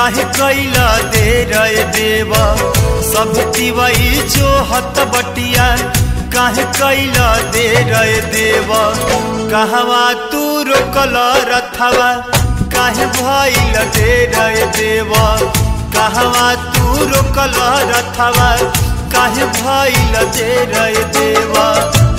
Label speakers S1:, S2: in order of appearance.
S1: काहे कैला दे रहे देवा सब तिवई जो हत बटिया काहे कैला दे रहे देवा कहवा तू रोकल रथवा काहे भइल दे रहे देवा कहवा तू रोकल रथवा काहे भइल दे रहे देवा